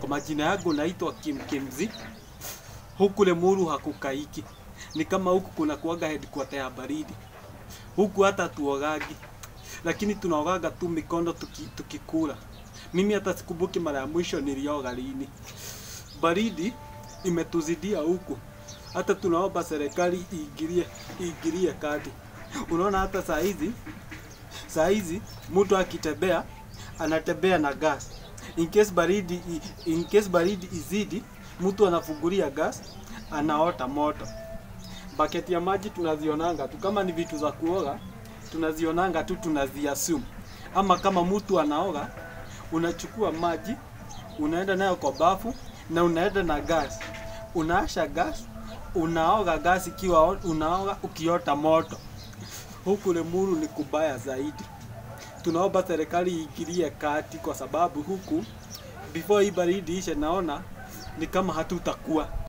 Kwa majina yangu naitwa Kim Kimzi. Huku Lemuru hakukaiki, ni kama huku kuna kuaga headquarter ya baridi. Huku hata tuogagi, lakini tunaogaga tu mikono tuki, tukikula. Mimi hata sikumbuki mara ya mwisho nilioga lini. Baridi imetuzidia huku, hata tunaomba serikali iingilie iingilie kati. Unaona hata saa hizi saa hizi mtu akitembea anatembea na gas in case baridi in case baridi izidi mtu anafungulia gas anaota moto baketi ya maji tunazionanga tu kama ni vitu za kuoga tunazionanga tu tunaziassume ama kama mtu anaoga unachukua maji unaenda nayo kwa bafu na unaenda na gas unaasha gas unaoga gas ikiwa unaoga ukiota moto huku Lemuru ni kubaya zaidi. Tunaomba serikali iingilie kati, kwa sababu huku before hii baridi ishe, naona ni kama hatutakuwa